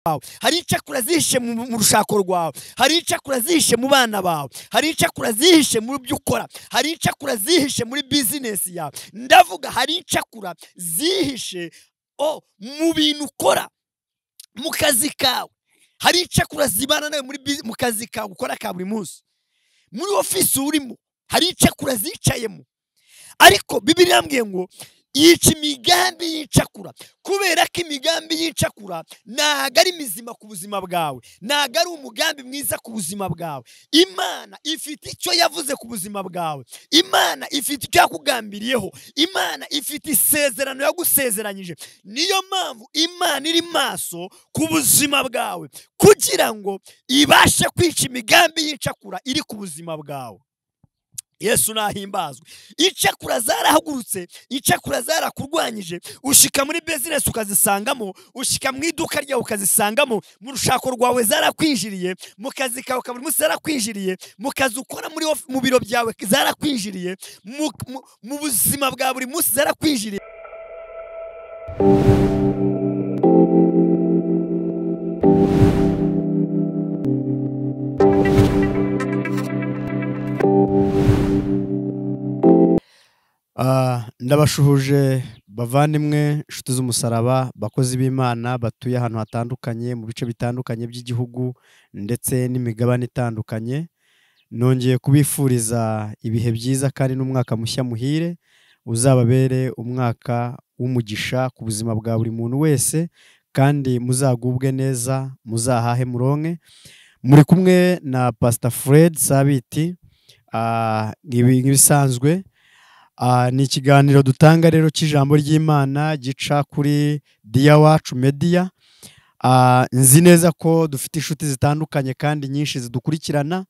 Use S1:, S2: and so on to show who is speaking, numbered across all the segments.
S1: bawe hari icakura zihishe mu mu rushako rwawe hari icakura zihishe mu bana bawe hari icakura zihishe mu byo ukora hari icakura zihishe muri bizinesi yawe ndavuga hari icakura zihishe o mu bintu ukora mu kazi kawe hari icakura zibana nawe muri bizi- mu kazi kawe ukora ka buri munsi muri ofisi urimo hari icakura zicayemo ariko bibiri yambwiye ngo yica imigambi y'icakura kubera ko imigambi y'icakura ntago ari mizima ku buzima bwawe ntago ari umugambi mwiza ku buzima bwawe imana ifite icyo yavuze ku buzima bwawe imana ifite icyo yakugambiriyeho imana ifite isezerano yagusezeranyije niyo mpamvu imana iri maso ku buzima bwawe kugira ngo ibashe kwica imigambi y'icakura iri ku buzima bwawe yesu nahimbazwe icakura zarahagurutse icakura zarakurwanyije ushika muri bizinesi ukazisangamo ushika mu iduka ryawe ukazisangamo mu rushako rwawe zarakwinjiriye mu kazi kawe ka buri munsi zarakwinjiriye mu kazi ukora muri of- mu biro byawe zarakwinjiriye mu, mu, mu buzima bwa buri munsi zarakwinjiriye
S2: Ah, ndabashuhuje bavandimwe inshuti z'umusaraba bakozi b'imana batuye ahantu hatandukanye mu bice bitandukanye by'igihugu ndetse n'imigabane itandukanye nongeye kubifuriza ibihe byiza kandi n'umwaka mushya muhire uzababere umwaka w'umugisha ku buzima bwa buri muntu wese kandi muzagubwe neza muzahahe muronke muri kumwe na pasita fred sabiti Ah, nk'ibi- nk'ibisanzwe Ah, ni ikiganiro dutanga rero cy'ijambo ry'imana gica kuri diya wacu mediya Ah, nzi neza ko dufite inshuti zitandukanye kandi nyinshi zidukurikirana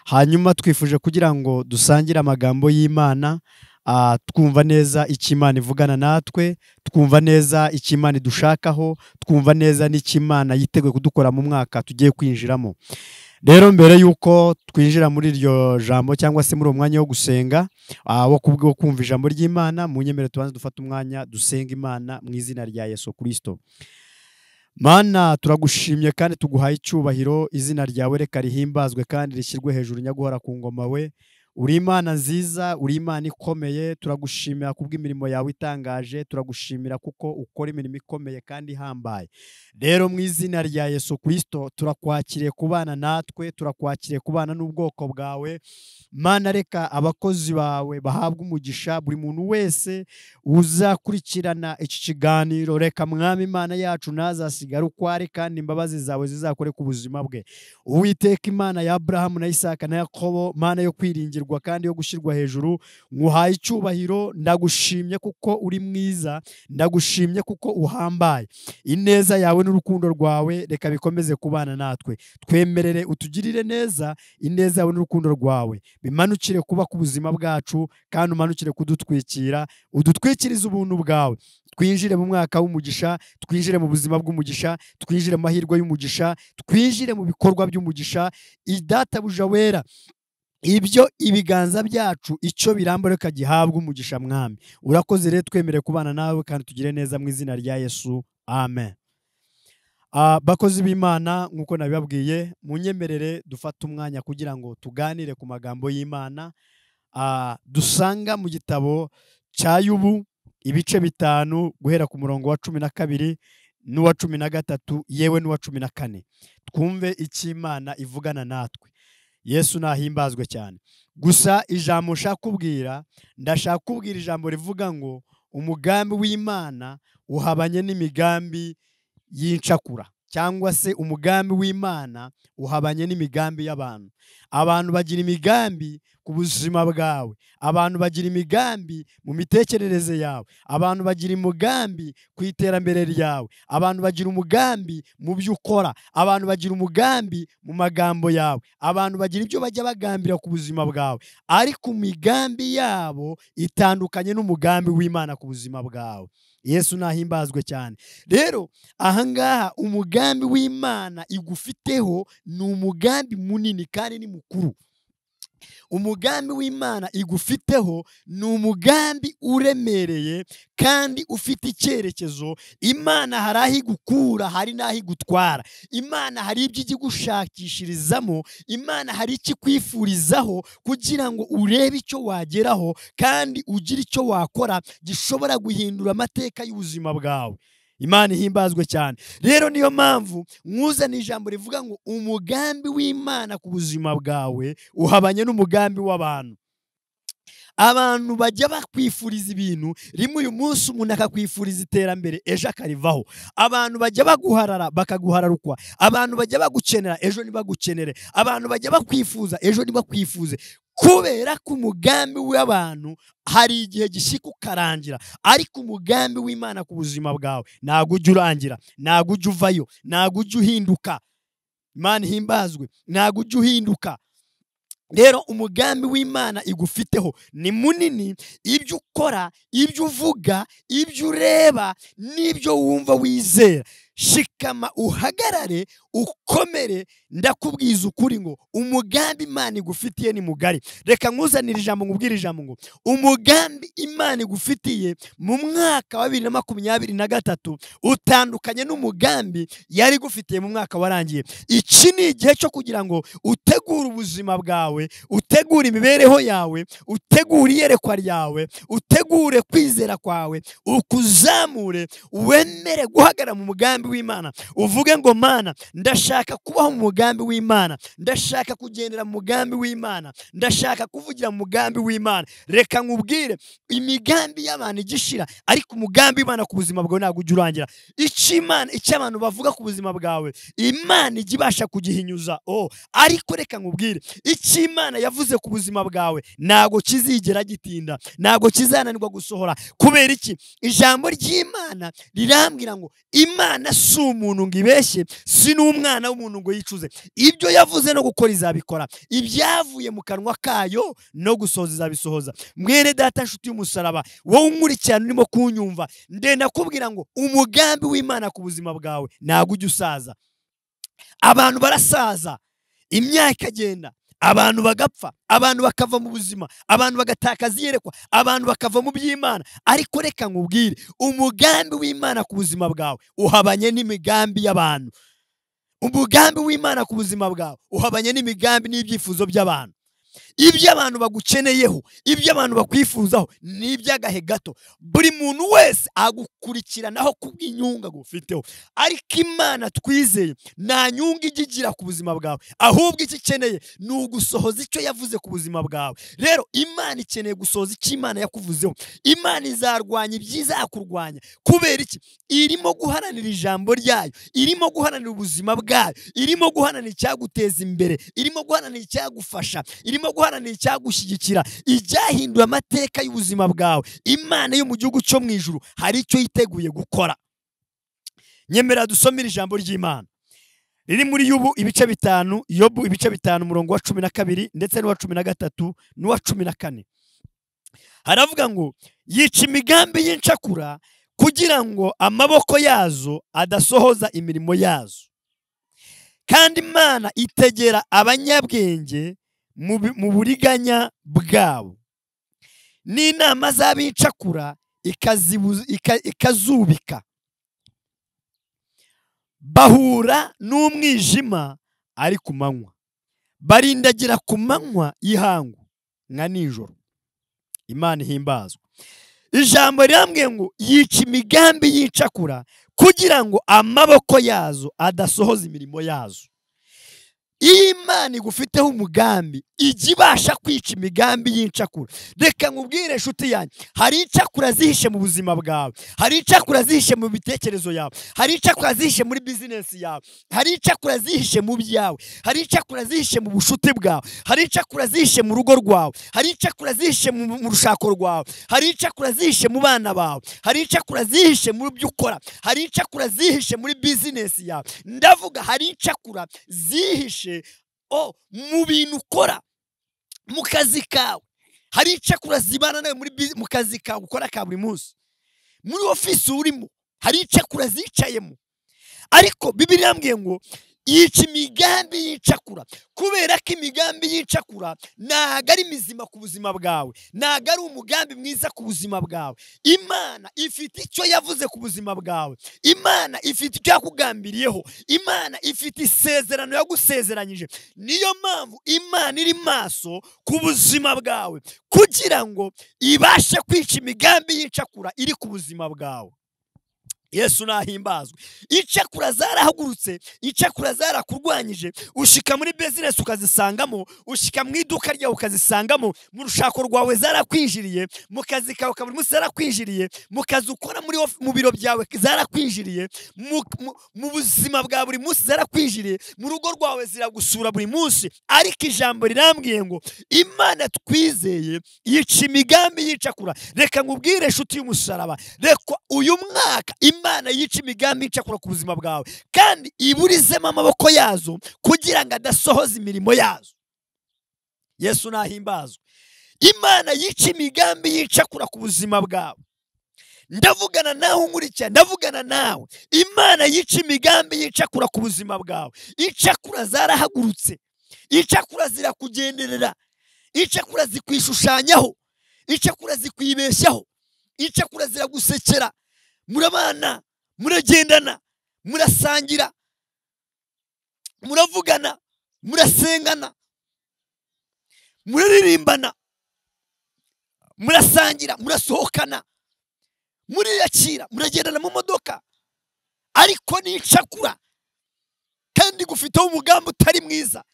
S2: hanyuma twifuje kugira ngo dusangire amagambo y'imana ah, twumva neza icyo imana ivugana natwe twumva neza icyo imana idushakaho twumva neza n'icyo imana yiteguye kudukora mu mwaka tugiye kwinjiramo rero mbere y'uko twinjira muri iryo jambo cyangwa se muri uwo mwanya wo gusenga ah, wo kubwo wo kumva ijambo ry'imana mu nyemere tubanze dufate umwanya dusenga imana mu izina rya yesu kirisito mana turagushimye kandi tuguhaye icyubahiro izina ryawe reka rihimbazwe kandi rishyirwe hejuru nyaguhora ku ngoma we uri imana nziza uri imana ikomeye turagushimira kubw'imirimo yawe itangaje turagushimira kuko ukora imirimo ikomeye kandi ihambaye rero mu izina rya yesu kirisito turakwakiriye kubana natwe turakwakiriye kubana n'ubwoko bwawe mana reka abakozi bawe bahabwa umugisha buri muntu wese uzakurikirana iki kiganiro reka mwami imana yacu ntazasigare uko ari kandi imbabazi zawe zizakore ku buzima bwe uwiteka imana ya aburahamu na isaka na yakobo mana yo kwiringirwa kandi yo gushyirwa hejuru nkuhaye icyubahiro ndagushimye kuko uri mwiza ndagushimye kuko uhambaye ineza yawe n'urukundo rwawe reka bikomeze kubana natwe twemerere utugirire neza ineza yawe n'urukundo rwawe bimanukire kuba ku buzima bwacu kandi umanukire kudutwikira udutwikirize ubuntu bwawe twinjire mu mwaka w'umugisha twinjire mu buzima bw'umugisha twinjire mu mahirwe y'umugisha twinjire mu bikorwa by'umugisha idatabuja wera ibyo ibiganza byacu icyo biramba reka gihabwe umugisha mwami urakoze rero twemere kubana nawe kandi tugire neza mu izina rya yesu amen Ah, bakozi b'imana nk'uko nabibabwiye munyemerere dufate umwanya kugira ngo tuganire ku magambo y'imana Ah, dusanga mu gitabo cya yubu ibice bitanu guhera ku murongo wa cumi na kabiri n'uwa cumi na gatatu yewe n'uwa cumi na kane twumve icyo imana ivugana natwe yesu nahimbazwe cyane gusa ijambo nshaka kubwira ndashaka kubwira ijambo rivuga ngo umugambi w'imana uhabanye n'imigambi y'incakura cyangwa se umugambi w'imana uhabanye n'imigambi y'abantu abantu bagira imigambi ku buzima bwawe abantu bagira imigambi mu mitekerereze yawe abantu bagira umugambi ku iterambere ryawe abantu bagira umugambi mu byo ukora abantu bagira umugambi mu magambo yawe abantu bagira ibyo bajya bagambira ku buzima bwawe ariko imigambi yabo itandukanye n'umugambi w'imana ku buzima bwawe yesu nahimbazwe cyane rero ahangaha umugambi w'imana igufiteho ni umugambi munini kandi ni mukuru umugambi w'imana igufiteho ni umugambi uremereye kandi ufite icyerekezo imana hari aho igukura hari n'aho igutwara imana hari ibyo ijya igushakishirizamo imana hari icyo ikwifurizaho kugira ngo urebe icyo wageraho kandi ugire icyo wakora gishobora guhindura amateka y'ubuzima bwawe imana ihimbazwe cyane rero niyo mpamvu mwuzana ijambo rivuga ngo umugambi w'imana ku buzima bwawe uhabanye n'umugambi w'abantu abantu bajya bakwifuriza ibintu rimwe uyu munsi umuntu akakwifuriza iterambere ejo akarivaho abantu bajya baguharara bakaguhararukwa abantu bajya bagukenera ejo ntibagukenere abantu bajya bakwifuza ejo ntibakwifuze kubera ko umugambi w'abantu hari igihe gishyika ukarangira ariko umugambi w'imana ku buzima bwawe ntabwo ujya urangira ntabwo ujya uvayo ntabwo ujya uhinduka imana ihimbazwe ntabwo ujya uhinduka rero umugambi w'imana igufiteho ni munini ibyo ukora ibyo uvuga ibyo ureba n'ibyo wumva wizera shikama uhagarare ukomere ndakubwiza ukuri ngo umugambi imana igufitiye ni mugari reka nkuzanire ijambo nkubwire ijambo ngo umugambi imana igufitiye mu mwaka wa bibiri na makumyabiri na gatatu utandukanye n'umugambi yari igufitiye mu mwaka warangiye iki ni igihe cyo kugira ngo utegure ubuzima bwawe utegure imibereho yawe utegure iyerekwa ryawe utegure kwizera kwawe ukuzamure wemere guhagarara mu mugambi w'imana uvuge ngo mana ndashaka kubaho mu mugambi w'imana ndashaka kugendera mu mugambi w'imana ndashaka kuvugira mu mugambi w'imana reka nkubwire imigambi y'abantu igishira ariko umugambi w'imana ku buzima bwawe ntabwo ujya urangira icyo imana icyo abantu bavuga ku buzima bwawe imana ijya ibasha kugihinyuza oh ariko reka nkubwire icyo imana yavuze ku buzima bwawe ntabwo kizigera gitinda ntabwo kizananirwa gusohora kubera iki ijambo ry'imana rirambwira ngo imana si umuntu ngo ibeshye si n'umwana w'umuntu ngo yicuze ibyo yavuze no gukora izabikora ibyavuye mu kanwa kayo no gusohoza izabisohoza mwene data nshuti y'umusaraba wowe unkurikirana urimo kunyumva ndenda kubwira ngo umugambi w'imana ku buzima bwawe ntabwo ujya usaza abantu barasaza imyaka ikagenda abantu bagapfa abantu bakava mu buzima abantu bagatakaza iyerekwa abantu bakava mu by'imana ariko reka nkubwire umugambi w'imana ku buzima bwawe uhabanye n'imigambi y'abantu umugambi w'imana ku buzima bwawe uhabanye n'imigambi n'ibyifuzo by'abantu ibyo abantu bagukeneyeho ibyo abantu bakwifuzaho ni iby'agahe gato buri muntu wese agukurikiranaho ku bw'inyungu agufiteho ariko imana twizeye nta nyungu ijya igira ku buzima bwawe ahubwo icyo ikeneye ni ugusohoza icyo yavuze ku buzima bwawe rero imana ikeneye gusohoza icyo imana yakuvuzeho imana izarwanya ibyiza yakurwanya kubera iki irimo guharanira ijambo ryayo irimo guharanira ubuzima bwayo irimo guharanira icyaguteza imbere irimo guharanira icyagufasha irimo guharanira icyagushyigikira ijyahinduye amateka y'ubuzima bwawe imana yo mu gihugu cyo mu ijuru hari icyo yiteguye gukora nyemera dusomere ijambo ry'imana riri muri yubu ibice bitanu yobu ibice bitanu umurongo wa cumi na kabiri ndetse n'uwa cumi na gatatu n'uwa cumi na kane haravuga ngo yica imigambi y'incakura kugira ngo amaboko yazo adasohoza imirimo yazo kandi imana itegera abanyabwenge mu buriganya bwabo n'inama z'abicakura ikazubika bahura n'umwijima ari ku manywa barindagira ku manywa y'ihangu nka nijoro imana ihimbazwa ijambo rirambwiye ngo yica imigambi y'icakura kugira ngo amaboko yazo adasohoza imirimo yazo iyo imana igufiteho umugambi ijya ibasha kwica imigambi y'incakura reka nkubwire inshuti yanjye hari incakura zihishe mu buzima bwawe hari incakura zihishe mu bitekerezo yawe hari incakura zihishe muri bizinesi yawe hari incakura zihishe mu byawe hari incakura zihishe mu bushuti bwawe hari incakura zihishe mu rugo rwawe hari incakura zihishe mu rushako rwawe hari incakura zihishe mu bana bawe hari incakura zihishe mu byo ukora hari incakura zihishe muri bizinesi yawe ndavuga hari incakura zihishe o mu bintu ukora mu kazi kawe hari incakura zibana nawe mu kazi kawe ukora ka buri munsi muri ofisi urimo hari incakura zicayemo ariko bibiri irambwiye ngo yica imigambi y'icakura kubera ko imigambi y'icakura ntago ari mizima ku buzima bwawe ntago ari umugambi mwiza ku buzima bwawe imana ifite icyo yavuze ku buzima bwawe imana ifite icyo yakugambiriyeho imana ifite isezerano yagusezeranyije niyo mpamvu imana iri maso ku buzima bwawe kugira ngo ibashe kwica imigambi y'icakura iri ku buzima bwawe yesu nahimbazwe icakura zarahagurutse icakura zarakurwanyije ushika muri bizinesi ukazisangamo ushika mu iduka ryawe ukazisangamo mu rushako rwawe zarakwinjiriye mu kazi kawe ka buri munsi zarakwinjiriye mu kazi ukora muri of- mu biro byawe zarakwinjiriye mu- mu- mu buzima bwa buri munsi zarakwinjiriye mu rugo rwawe ziragusura buri munsi ariko ijambo rirambwiye ngo imana twizeye yica imigambi y'icakura reka nkubwire inshuti y'umusaraba reka uyu mwaka imana yica imigambi y'icakura ku buzima bwawe kandi iburizemo amaboko yazo kugira ngo adasohoza imirimo yazo yesu nahimbazwe imana yica imigambi y'icakura ku buzima bwawe ndavugana nawe unkurikira ndavugana nawe imana yica imigambi y'icakura ku buzima bwawe icakura zarahagurutse icakura zirakugenderera icakura zikwishushanyaho icakura zikwibeshyaho icakura ziragusekera murabana muragendana murasangira muravugana murasengana muraririmbana murasangira murasohokana muriyakira muragendana mu modoka ariko ni icakura kandi gufiteho umugambi utari mwiza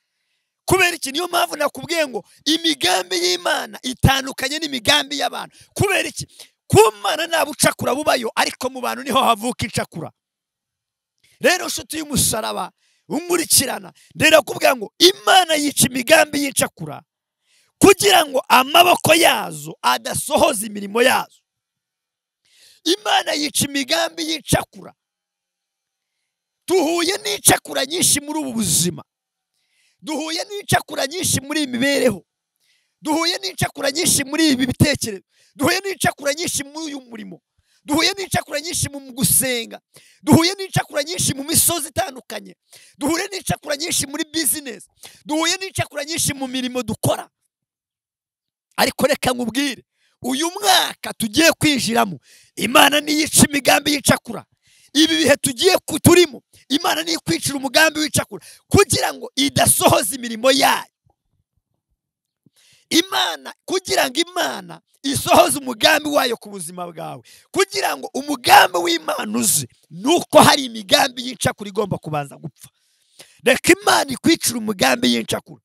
S2: kubera iki niyo mpamvu nakubwiye ngo imigambi y'imana itandukanye n'imigambi y'abantu kubera iki ku mana nta bucakura bubayo ariko mu bantu niho havuka icakura rero nshuti y'umusaraba umurikirana rero kubwira ngo imana yica imigambi y'icakura kugira ngo amaboko yazo adasohoza imirimo yazo imana yica imigambi y'icakura duhuye n'icakura nyinshi muri ubu buzima duhuye n'icakura nyinshi muri iyi mibereho duhuye n'icakura nyinshi muri ibi bitekerezo duhuye n'icakura nyinshi muri uyu murimo duhuye n'icakura nyinshi mu gusenga duhuye n'icakura nyinshi mu misozi itandukanye duhuye n'icakura nyinshi muri bizinesi duhuye n'icakura nyinshi mu mirimo dukora ariko reka nkubwire uyu mwaka tugiye kwinjiramo imana niyica imigambi y'icakura ibi bihe tugiye ku- turimo imana niyo ikwicira umugambi w'icakura kugira ngo idasohoza imirimo yayo imana kugira ngo imana isohoze umugambi wayo ku buzima bwawe kugira ngo umugambi w'imana uze ni uko hari imigambi y'incakura igomba kubanza gupfa reka imana ikwicira umugambi y'incakura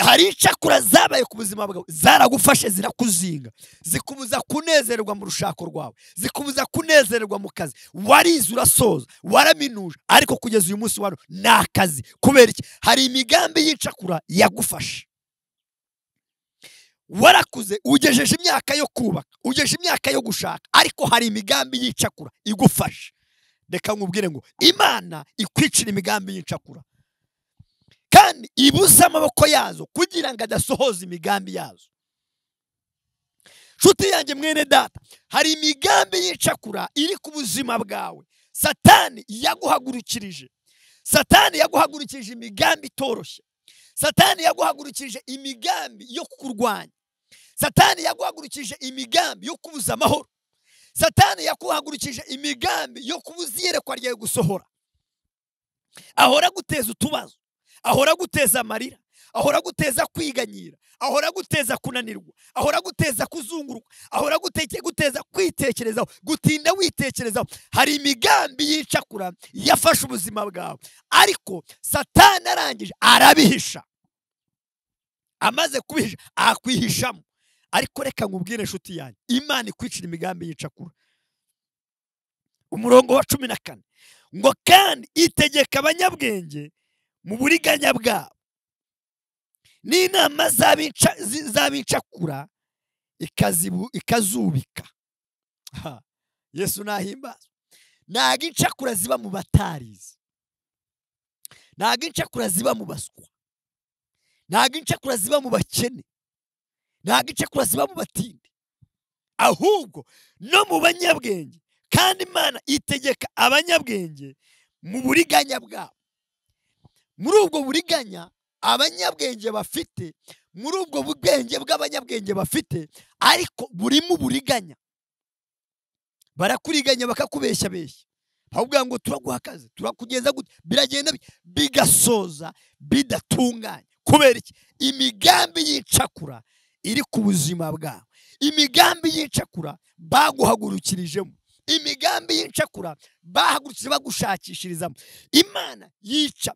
S2: hari incakura zabaye ku buzima bwawe zaragufashe zirakuzinga zikubuza kunezerwa mu rushako rwawe zikubuza kunezererwa mu kazi warize urasoza waraminuje ariko kugeza uyu munsi wari ni akazi kubera iki hari imigambi y'incakura yagufashe warakuze ugejeje imyaka yo kubaka ugejeje imyaka yo gushaka ariko hari imigambi y'icakura igufashe reka nkubwire ngo imana ikwicira imigambi y'incakura kandi ibuze amaboko yazo kugira ngo adasohoza imigambi yazo nshuti yanjye mwene data hari imigambi y'icakura iri ku buzima bwawe satani yaguhagurukirije satani yaguhagurukirije imigambi itoroshye satani yaguhagurukirije imigambi yo kukurwanya satani yaguhagurukirije imigambi yo kubuza amahoro satani yaguhagurukirije imigambi yo kubuza iyerekwa ryawe gusohora ahora aguteza utubazo ahora aguteza amarira ahora aguteza kwiganyira ahora aguteza kunanirwa ahora aguteza kuzunguruka ahora agute- guteza kwitekerezaho gutinda witekerezaho hari imigambi y'icakura yafashe ubuzima bwawe ariko satani arangije arabihisha amaze kubihisha akwihishamo ariko reka nkubwire inshuti yanjye imana ikwicira imigambi y'icakura umurongo wa cumi na kane ngo kandi itegeka abanyabwenge mu buriganya bwabo n'inama z'abica- zi- z'abicakura ikazibu- ikazubika Ha, yesu nahimbazwe ntago incakura ziba mu batarizi ntago incakura ziba mu baswa ntago incakura ziba mu bakene ntago incakura ziba mu batindi ahubwo no mu banyabwenge kandi imana itegeka abanyabwenge mu buriganya bwabo muri ubwo buriganya abanyabwenge bafite muri ubwo bwenge bw'abanyabwenge bafite ariko burimo uburiganya barakuriganya bakakubeshya beshya bakakubwira ngo turaguha akazi turakugeza gute biragenda bi- bigasoza bidatunganye kubera iki imigambi y'icakura iri ku buzima bwawe imigambi y'icakura baguhagurukirijemo imigambi y'icakura bahagurutse bagushakishirizamo imana yica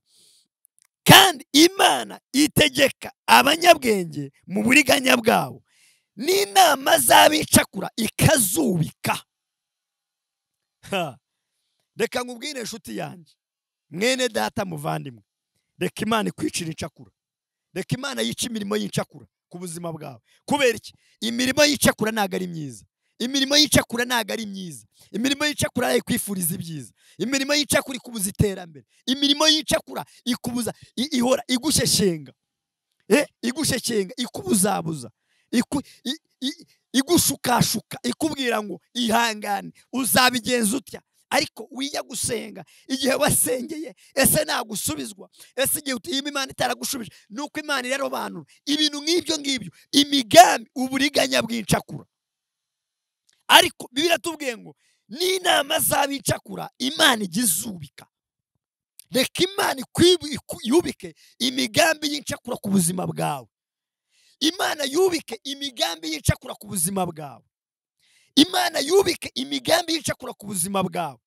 S2: kandi imana itegeka abanyabwenge mu buriganya bwabo n'inama z'abicakura ikazubika Ha! reka nkubwire inshuti yanjye mwene data muvandimwe reka imana ikwicira incakura reka imana yica imirimo y'incakura ku buzima bwawe kubera iki imirimo y'icakura ntabwo ari myiza imirimo y'icakura ntabwo ari myiza imirimo y'icakura ikwifuriza ibyiza imirimo y'icakura ikubuza iterambere imirimo y'icakura ikubuza i- ihora igushyeshyenga Eh, igushyeshyenga ikubuzabuza iku- i- i- igushukashuka ikubwira ngo ihangane uzabigenza utya ariko wijya gusenga igihe wasengeye ese nagusubizwa ese igihe uti- iyi imana itaragushubije ni uko imana irarobanura ibintu nk'ibyo ngibyo imigambi uburiganya bw'incakura ariko bibiliya tubwiye ngo n'inama z'abicakura imana ijya izubika reka imana ikwibu- iku- yubike imigambi y'incakura ku buzima bwawe imana yubike imigambi y'incakura ku buzima bwawe imana yubike imigambi y'incakura ku buzima bwawe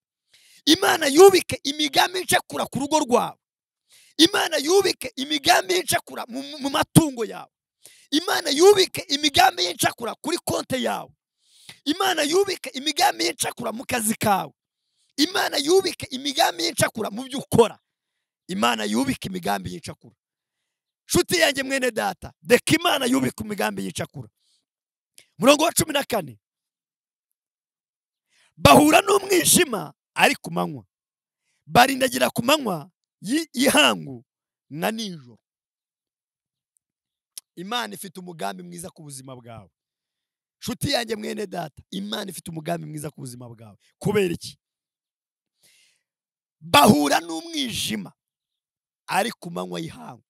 S2: imana yubike imigambi y'incakura ku rugo rwawe imana yubike imigambi y'incakura mu mu matungo yawe imana yubike imigambi y'incakura kuri konte yawe imana yubike imigambi y'incakura mu kazi kawe imana yubike imigambi y'incakura mu byo ukora imana yubike imigambi y'icakura nshuti yanjye mwene data reka imana yubike imigambi y'icakura murongo wa cumi na kane bahura n'umwijima ari ku manywa barindagira ku manywa y'i- y'ihangu na nijoro imana ifite umugambi mwiza ku buzima bwawe nshuti yanjye mwene data imana ifite umugambi mwiza ku buzima bwawe kubera iki bahura n'umwijima ari ku manywa y'ihangu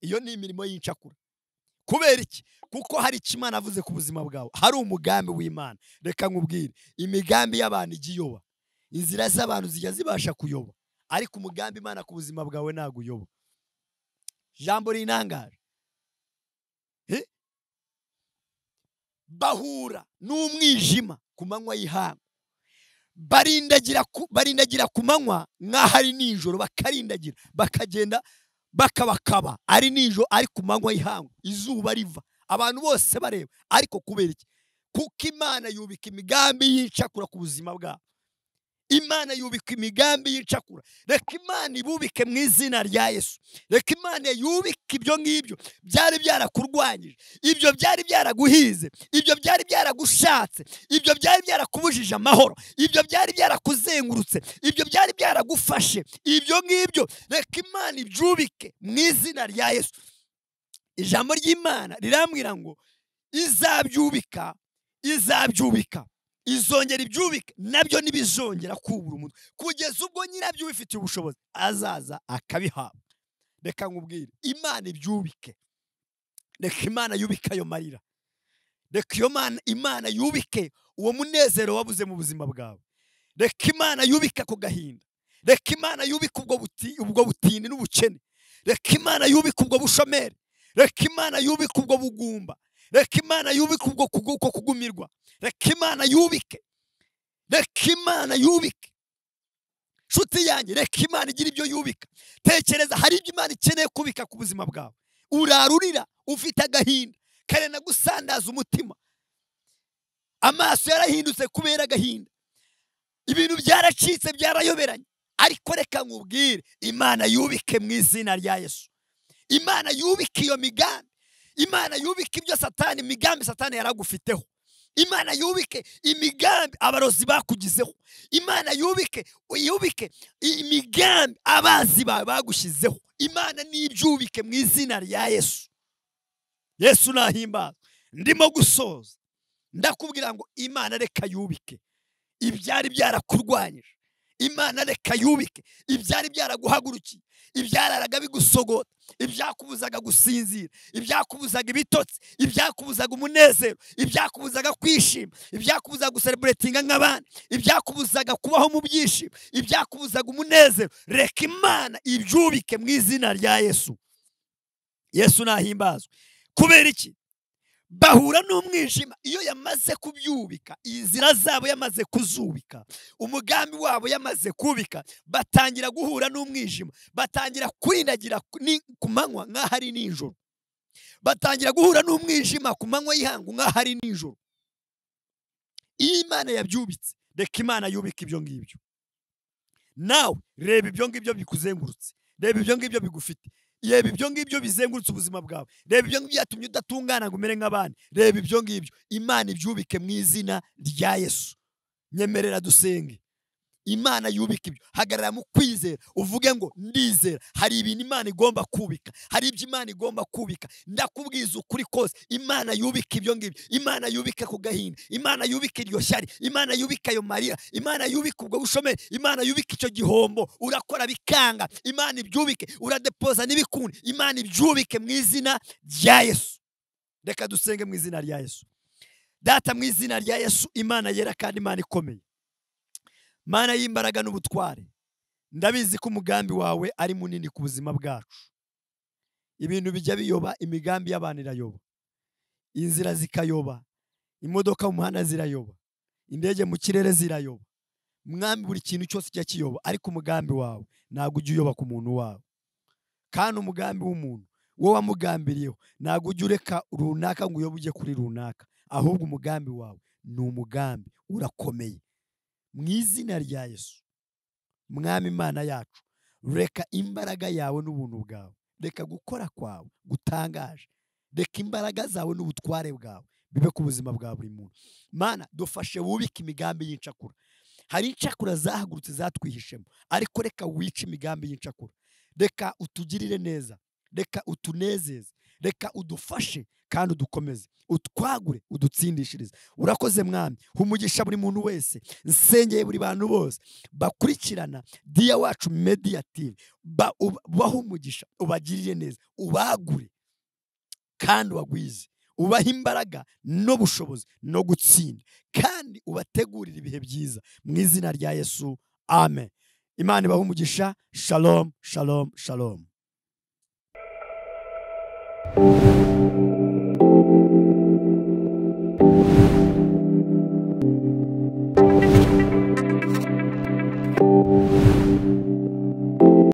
S2: iyo ni imirimo y'incakura kubera iki kuko hari icyo imana avuze ku buzima bwawe hari umugambi w'imana reka nkubwire imigambi y'abantu ijya iyoba inzira z'abantu zijya zibasha kuyoba ariko umugambi imana ku buzima bwawe ntabwo uyoba jambo rinangaje Eh? bahura n'umwijima ku manywa y'ihangu barindagira ku- barindagira ku manywa nk'aho ari nijoro bakarindagira bakagenda bakabakaba ari nijoro ari ku manywa y'ihangu izuba riva abantu bose bareba ariko kubera iki kuko imana yubika imigambi y'icakura ku buzima bwabo imana yubika imigambi y'icakura reka imana ibubike mu izina rya yesu reka imana yubike ibyo ngibyo byari byarakurwanyije ibyo byari byaraguhize ibyo byari byaragushatse ibyo byari byarakubujije amahoro ibyo byari byarakuzengurutse ibyo byari byaragufashe ibyo ngibyo reka imana ibyubike mu izina rya yesu ijambo ry'imana rirambwira ngo izabyubika izabyubika izongera ibyubike nabyo ntibizongera kubura umutwe kugeza ubwo nyirabyo ubifitiye ubushobozi azaza akabihabwa reka nkubwire imana ibyubike reka imana yubike ayo marira reka iyo mana imana yubike uwo munezero wabuze mu buzima bwawe reka imana yubike ako gahinda reka imana yubike ubwo buti- ubwo butindi n'ubukene reka imana yubike ubwo bushomeri reka imana yubike ubwo bugumba reka imana yubike ubwo kugu- uko kugumirwa reka imana yubike reka imana yubike nshuti yanjye reka imana igira ibyo yubika tekereza hari ibyo imana ikeneye kubika ku buzima bwawe urarurira ufite agahinda karenda gusandaza umutima amaso yarahindutse kubera agahinda ibintu byaracitse byarayoberanye ariko reka nkubwire imana yubike mu izina rya yesu imana yubike iyo migambi imana yubike ibyo satani imigambi satani yaragufiteho imana yubike imigambi abarozi bakugizeho imana yubike yubike imigambi abazi bawe bagushyizeho imana n'ibyubike mu izina rya yesu yesu nahimbaza ndimo gusoza ndakubwira ngo imana reka yubike ibyari byarakurwanyije imana reka yubike ibyari byaraguhagurukiye ibyararaga bigusogota ibyakubuzaga gusinzira ibyakubuzaga ibitotsi ibyakubuzaga umunezero ibyakubuzaga kwishima ibyakubuzaga gusereburetinga nk'abandi ibyakubuzaga kubaho mu byishimo ibyakubuzaga umunezero reka imana ibyubike mu izina rya yesu yesu nahimbazwe kubera iki bahura n'umwijima iyo yamaze kubyubika inzira zabo yamaze kuzubika umugambi wabo yamaze kubika batangira guhura n'umwijima batangira kwindagira ni- ku manywa nk'aho ari nijoro batangira guhura n'umwijima ku manywa y'ihangu nk'aho ari nijoro iyo imana yabyubitse reka imana yubika ibyo ngibyo nawe reba ibyo ngibyo bikuzengurutse reba ibyo ngibyo bigufite reba ibyo ngibyo bizengurutse ubuzima bwawe reba ibyo ngibyo byatumye udatungana ngo umere nk'abandi reba ibyo ngibyo imana ibyubike mu izina rya yesu nyemerera dusenge imana yubika ibyo hagarara mu kwizera uvuge ngo ndizera hari ibintu imana igomba kubika hari ibyo imana igomba kubika ndakubwiza ukuri kose imana yubika ibyo ngibyo imana yubika ku gahinda imana yubika iryo shyari imana yubika ayo marira imana yubika ubwo bushomeri imana yubika icyo gihombo urakora bikanga imana ibyubike uradepoza n'ibikunda imana ibyubike mu izina rya yesu reka dusenge mu izina rya yesu data mu izina rya yesu imana yera kandi imana ikomeye mana y'imbaraga n'ubutware ndabizi ko umugambi wawe ari munini ku buzima bwacu ibintu bijya biyoba imigambi y'abantu irayoba inzira zikayoba imodoka mu muhanda zirayoba indege mu kirere zirayoba mwami buri kintu cyose kijya kiyoba ariko umugambi wawe ntabwo ujya uyoba ku muntu wawe kandi umugambi w'umuntu wowe wamugambiriyeho ntabwo ujya ureka runaka ngo uyobe ujye kuri runaka ahubwo umugambi wawe ni umugambi urakomeye mu izina rya yesu mwami imana yacu reka imbaraga yawe n'ubuntu bwawe reka gukora kwawe gutangaje reka imbaraga zawe n'ubutware bwawe bibe ku buzima bwa buri muntu mana dufashe wubike imigambi y'incakura hari incakura zahagurutse zatwihishemo ariko reka wice imigambi y'incakura reka utugirire neza reka utunezeze reka udufashe kandi udukomeze utwagure udutsindishirize urakoze mwami umugisha buri muntu wese nsengeye buri bantu bose bakurikirana diya wacu mediya tivi baha umugisha ubagirire neza ubagure kandi ubagwize ubahe imbaraga n'ubushobozi no gutsinda kandi ubategurire ibihe byiza mu izina rya yesu amen imana ibahe umugisha shalom shalom shalom